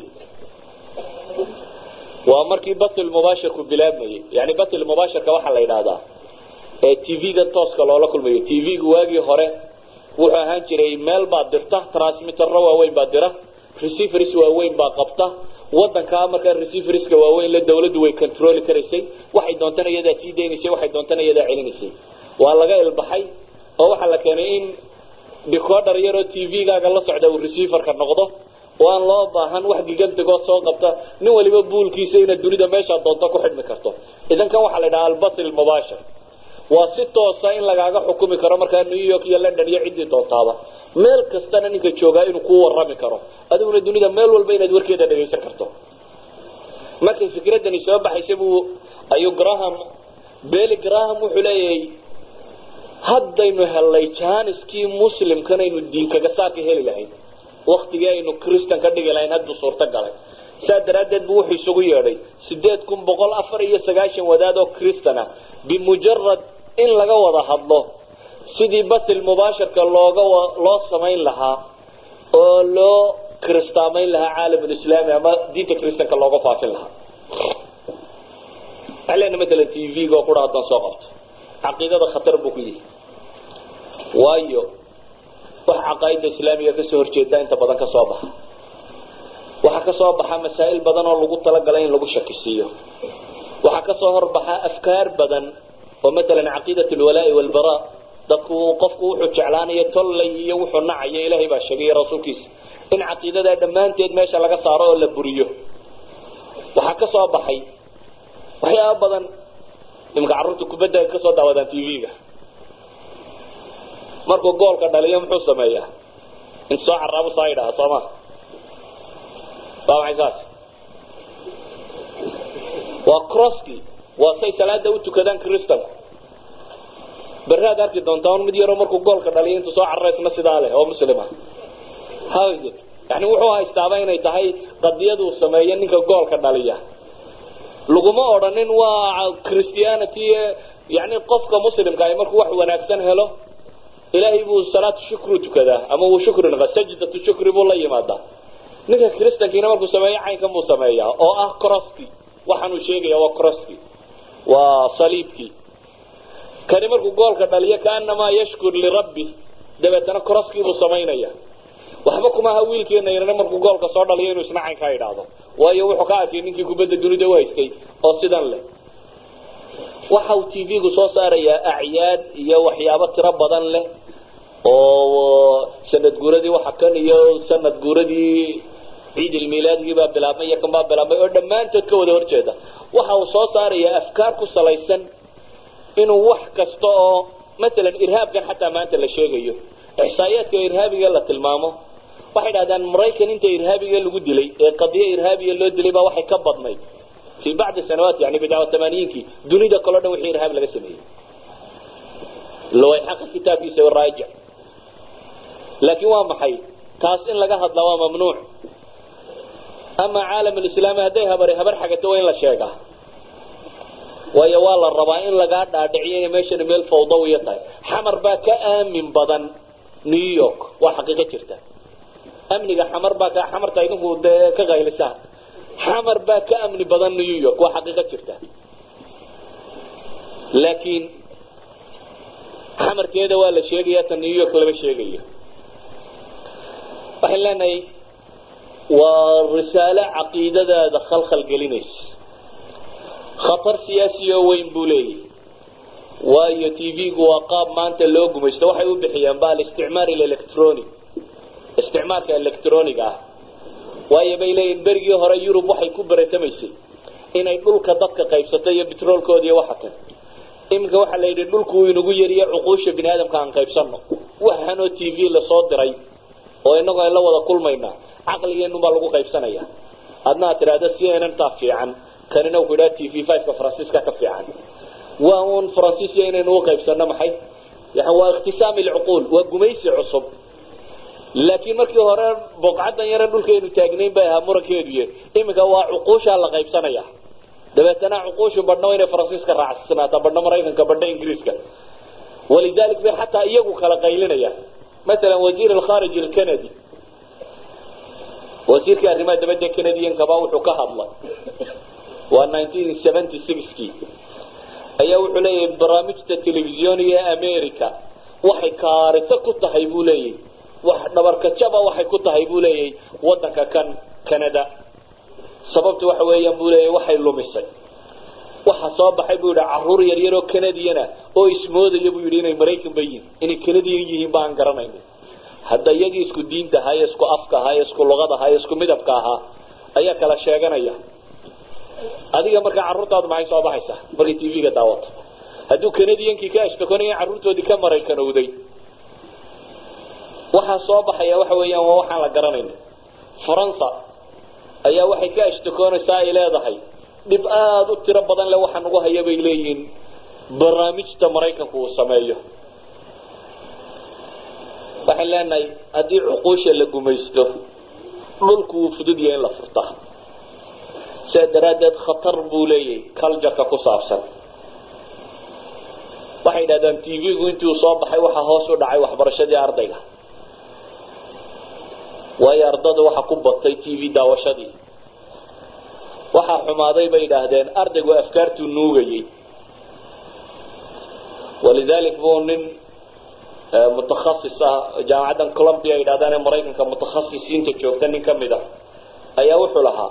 waa markii batil mubaashirku bilaabmayay yani batil mubaashirka waxaa la yidhaahdaa ee t v-gan tooska loola kulmayo t v-gu waagii hore wuxuu ahaan jiray meel baad dirta transmitterro waaweyn baa dira receivers waaweyn baa qabta wadankaa markaa receiverska waaweyn la dawladdu way controli karaysay waxay doontana iyadaa sii daynaysay waxay doontana iyadaa celinaysay waa laga ilbaxay oo waxaa la keenay in decoder yaroo t v-gaaga la socda uu receiverka noqdo oo aan loo baahan wax gigantigoo soo qabta nin waliba buulkiisa inaad dunida meeshaa doonto ku xidhmi karto idan kan waxaa la yidhaha albatil mubaashir waa si toosa in lagaaga xukumi karo markaa new york iyo london iyo ciddii doontaaba meel kastana ninka joogaa inuu kuu warami karo adiguna dunida meel walba inaad warkeeda dhagaysan karto markay fikradani soo baxaysa buu ayuu graham bely graham wuxuu leeyahay haddaynu hellay janiskii muslimkan aynu diinkaga saarka heli lahayn waktigii aynu christan ka dhigi lahayn hadduu suurto galay saa daraaddeed buu wuxuu isugu yeedhay sideed kun boqol afar iyo sagaashan wadaad oo christan ah bimujarad in laga wada hadlo sidii batil mubaashirka looga loo samayn lahaa oo loo kristaamayn lahaa caalamulislaami ama diinta christanka looga faafin lahaa waxaa leena matalan t v-ga oo kudha haddaan soo qabto caqiidada khatar buu ku yihi waayo wax caqaa'ida islaamiga kasoo horjeeda inta badan ka soo baxa waxaa kasoo baxa masaa'il badan oo lagu talagalay in lagu shakisiiyo waxaa kasoo horbaxa afkaar badan oo matalan caqiidat alwalaa'i walbaraa dadku qofku wuxuu jeclaanayo tollay iyo wuxuu nacayo ilaahay baa sheegay rasuulkiisa in caqiidadaa dhammaanteed meesha laga saaro oo la buriyo waxaa ka soo baxay waxyaaba badan imika carruurta kubadda ay kasoo daawadaan t v-ga markuu goolka dhaliyo muxuu sameeyaa in soo caraabu saa yidhaha soo ma waa maxay saas waa crosski waa say salaada u tukadaan kristanku beraad arki doontaa un mid yaroo markuu goolka dhaliyo intuu soo carara isna sidaa leh oo muslima how is it yani wuxuu haystaaba inay tahay qadiyaduu sameeyo ninka goolka dhaliya laguma odhanin waa christianity yani qofka muslimka ay markuu wax wanaagsan helo ilaahay buu salaatu shukru tukadaa ama uu shukri naqa sajdatu shukri buu la yimaadaa ninka kristankiina markuu sameeyo caynkan buu sameeyaa oo ah crosski waxaanuu sheegaya waa crosski waa saliibkii kani markuu goolka dhaliyo kaanamaa yashkur lirabbi dabeetana crosskii buu samaynaya waxba kuma aha wiilkeena yarana markuu goolka soo dhaliyo inuu isna caynkaa idhaahdo waayo wuxuu ka arkay ninkii kubadda dunida u haystay oo sidan leh waxa uu t v-gu soo saarayaa acyaad iyo waxyaabo tiro badan leh oo sanad guuradii waxa kan iyo sanad guuradii ciid ilmiilaadgii baa bilaabmay iyo kan baa bilaabmay oo dhammaantood ka wada horjeeda waxa uu soo saarayaa afkaar ku salaysan inuu wax kasta oo masalan irhaabkan xataa maanta la sheegayo ixsaa'iyaadka irhaabiga la tilmaamo waxay dhahdaan maraykan inta irhaabiga lagu dilay ee qadiyo irhaabiya loo dilay baa waxay ka badnayd fii bacdi sanawaat yani bidca tamaaniyinkii dunida kaleo dhan wixii irhaab laga sameeyey lawayxaqa kitaabkiisa raajic laakiin waa maxay taas in laga hadlaa waa mamnuuc ama caalam alislaami hadday habari habar xagato waa in la sheegaa waayo waa la rabaa in lagaa dhaadhiciyo inay meeshani meel fawdawiya tahay xamar baa ka aamin badan new york waa xaqiiqo jirta amniga xamar baa ka xamarta idinku dee ka qaylisaan xamar baa ka amni badan new york waa xaqiiqo jirta laakiin xamarkeeda waa la sheegaya ta new york lama sheegayo waxaan leenahay waa risaalo caqiidadaada khalkhal gelinaysa khatar siyaasi oo weyn buu leeyahy waayo t v-gu waa qaab maanta loo gumaysto waxay u bixiyaan ba alisticmaar electronic isticmaalka electroniga ah waayo bay leeyihin berigii hore yurub waxay ku beretamaysay inay dhulka dadka qaybsato iyo betroolkooda iyo waxa kan iminka waxaa la yidhi dhulku uu inagu yariyo cuquusha bini aadamka aan qaybsano waxaanoo t v lasoo diray oo inagu aan la wada kulmaynaa caqligeennu baa lagu qaybsanaya adna aad tidhaahda c n n taa fiican kanina ku idhaha t v five-ka faransiiska ka fiican waa uun faransiisiya inaynu u qaybsano maxay waa ikhtisaami alcuquul waa gumaysi cusub laakiin markii hore boqcadan yare dhulkaynu taagnayn bay ahaa murankeeduy iminka waa cuquushaa la qaybsanaya dabeetana cuquushu badhna inay faransiiska raacsanaata badhna maraykanka badhna ingiriiska walidalik bay xataa iyagu kala qaylinayaan masalan wasiir alkhaarij alcanadi wasiirkii arrimaha dabadda canadiankaba wuxuu ka hadlay waa nineteen seventy sixkii ayaa wuxuu leeyahay barnaamijta telefisyooniga ee america waxay kaarito ku tahay buu leeyahy wax dhabarkajaba waxay ku tahay buu leeyahay wadanka kan canada sababtu waxa weeyaan buu leeyahy waxay lumisay waxa soo baxay buu yidhi caruur yaryaroo canadiana oo ismoodaya buu yidhi inay maraykan ba yihiin inay canadian yihiin ba aan garanayno hadda iyagii isku diinta ahaa ee isku afka ahaa ee isku luqada ahaa ee isku midabka ahaa ayaa kala sheeganaya adiga markaa carruurtaadu maxay soo baxaysaa markay t v-ga daawato hadduu canadiankii ka ashtakonaya carruurtoodii ka maraykanowday waxaa soo baxaya waxa weeyaan waa waxaan la garanayno faransa ayaa waxay ka ashtakoonaysaa ay leedahay dhib aada u tiro badan le waxa nagu haya bay leeyihiin barnaamijta maraykanku uu sameeyo waxaan leenahay haddii cuquusha la gumaysto dhulku wuu fudud yahay in la furtaa sidaa daraaddeed khatar buu leeyahay cultureka ku saabsan waxay yidhahdaan t v-gu intii uu soo baxay waxaa hoos u dhacay waxbarashadii ardayga waayo ardada waxaa ku batay t v daawashadii waxaa xumaaday bay yidhaahdeen ardaygu afkaartuu nuugayay walidalik buu nin mutakhasis ah jaamacaddan columbia yidhahdaan ee maraykanka mutakhasisiinta joogta nin ka mid a ayaa wuxuu lahaa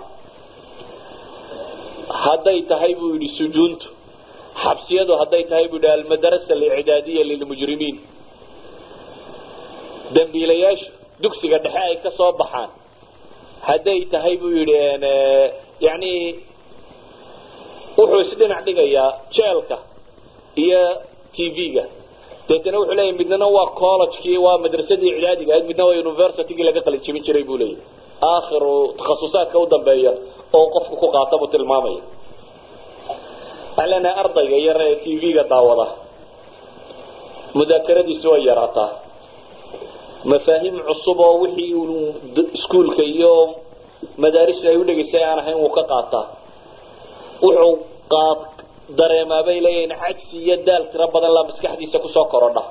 hadday tahay buu yidhi sujuuntu xabsiyadu hadday tahay buu yidhi almadarasa alicdaadiya lilmujrimiin dambiilayaashu dugsiga dhexe ay ka soo baxaan hadday tahay buu yidhi yani wuxuu isdhinac dhigayaa jeelka iyo t v-ga deetana wuxuu leeyahy midnana waa collegekii waa madrasadii icdaadiga ahayd midna waa universitygii laga qalin jebin jiray buu leeyahy aakhiru takhasusaadka u dambeeya oo qofku ku qaata buu tilmaamaya waxaan leenahay ardayga yar ee t v-ga daawada mudaakaradiisi way yaraataa mafaahiim cusub oo wixii iskuolka iyo madaarista ay u dhegaysay aan ahayn wuu ka qaataa wuxuu qaad dareemaa bay leeyihiin cajsi iyo daal tiro badan la maskaxdiisa kusoo korodha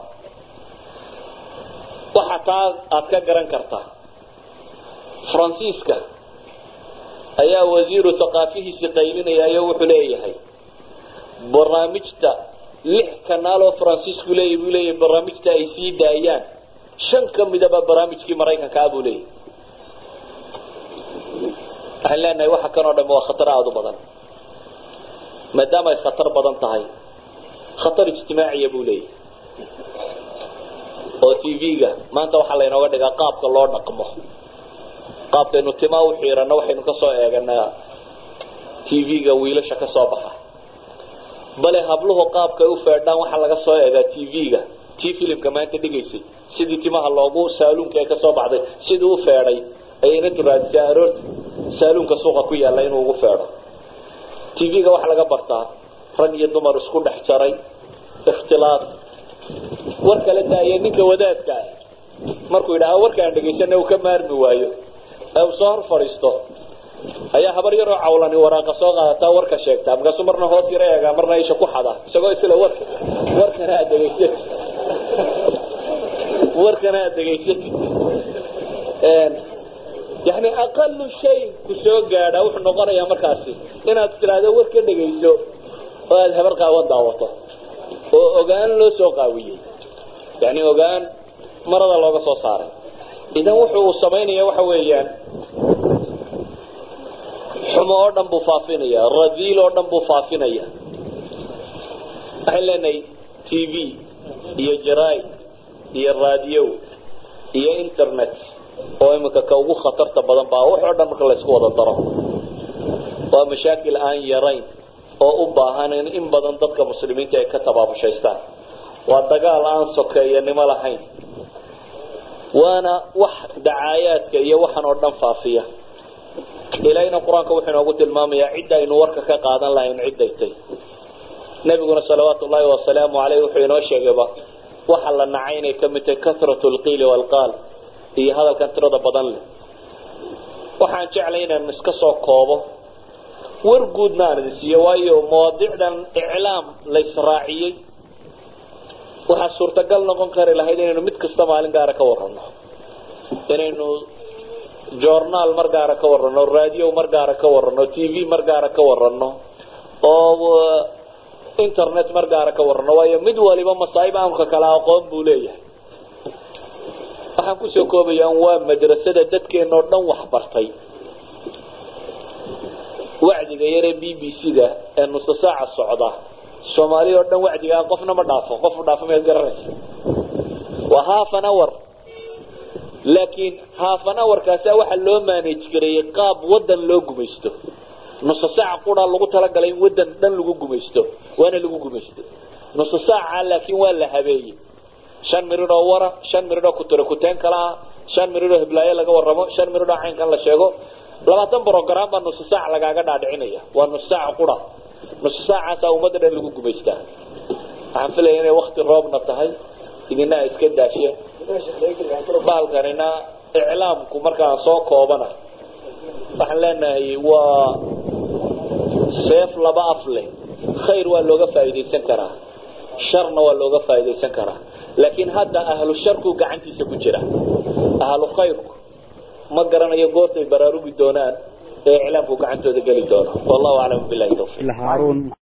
waxa taa aada ka garan kartaa faransiiska ayaa wasiiru thaqaafihiisi qaylinaya iyo wuxuu leeyahay barnaamijta lix kanaal oo faransiisku leeyahy buu leeyahay barnaamijta ay sii daayaan shan ka midaba barnaamijkii maraykanka ah buu leeyahy waxaan leenahay waxa kan oo dham waa khatar aada u badan maadaama ay khatar badan tahay khatar ijtimaaciya buu leeyahy oo t v-ga maanta waxaa laynooga dhigaa qaabka loo dhaqmo qaabkaynu timaa u xiiranno waxaynu ka soo eeganaa t v-ga wiilasha ka soo baxa bale habluhu qaabkay u feedhaan waxaa laga soo eegaa t v-ga tii filimka maanta dhigaysay sidii timaha loogu saaluunka ee kasoo baxday sidii u feedhay ayayna duraadisay aroorta saaluunka suuqa ku yaalla inuu ugu feedho t v-ga waxaa laga bartaa rag iyo dumar isku dhex jaray ikhtilaaf war kala daaya ninka wadaadka ah markuu yidhaha warkaan dhegaysana uu ka maarmi waayo ee uu soo hor fadhiisto ayaa habar yaroo cawlani waraaqa soo qaadataa warka sheegtaa markaasuu marna hoos yaro eegaa marna isha ku xada isagoo isla warka warkana aad degaysatid warkana aad degaysatid yani aqalu shay ku soo gaadha wuxuu noqonayaa markaasi inaad tidhaahdo war ka dhegayso oo aada habar qaawan daawato oo ogaan loo soo qaawiyey yani ogaan marada looga soo saaray idan wuxuu uu samaynaya waxa weeyaan xumo oo dhan buu faafinaya radiil oo dhan buu faafinaya waxaan leenahay t v iyo jaraid iyo raadiyo iyo internet oo iminka ka ugu khatarta badan baa wax oo dhan marka laysku wada daro waa mashaakil aan yarayn oo u baahan in badan dadka muslimiinta ay ka tabaabushaystaan waa dagaal aan sokeeyanimo lahayn waana wax dacaayaadka iyo waxan oo dhan faafiya ilaahayna qur-aanka wuxuu inoogu tilmaamayaa cidda aynu warka ka qaadan lahayn cidday tay nebiguna salawaatu ullaahi wasalaamu caleyh wuxuu inoo sheegayba waxa la nacay inay ka mid tahay kasratu lqiili waalqaal iyo hadalkan tirada badan leh waxaan jeclay inaan iska soo koobo war guudna aan idin siiyo waayo mawaadiicdan iclaam la israaciyey waxaa suurtagal noqon kari lahayd inaynu mid kasta maalin gaara ka warano inaynu journaal mar gaara ka warano radio mar gaara ka warano t v mar gaara ka warano oo internet mar gaara ka warano waayo mid waliba masaa'ib amka kale aqoon buu leeyahay waxaan kusoo koobayaan waa madrasada dadkeena oo dhan waxbartay wacdiga yaree b b c da ee nusa saaca socda soomaaliya oo dhan wacdigaa qofna ma dhaafo qof dhaafo maad garanaysa waa half an hour laakiin half an hourkaasa waxaa loo manage gareeyey qaab wadan loo gumaysto nusa saaca quraa lagu talagalay in wadan dhan lagu gumaysto waana lagu gumaystay nusa saaca laakiin waa la habeeyey shan mirid oo wara shan mirid oo kutiro kuteen kala ah shan mirid oo hiblaayo laga warramo shan mirid oo caynkan la sheego labaatan brogram baa nusa saac lagaaga dhaadhicinaya waa nusa saaca qura nusa saacaasaa ummadda dhan lagu gumaystaa waxaan filaya inay wakti roobna tahay idina iska daashe baalkanina iclaamku markaan soo koobana waxaan leenahay waa seef laba af leh khayr waa looga faa'iidaysan karaa sharna waa looga faa'iidaysan karaa laakiin hadda ahlu sharku gacantiisa ku jira ahlu khayrku ma garanayo goortay baraarugi doonaan ee iclaamku gacantooda geli doono wallahu aclam billahi tawfiiq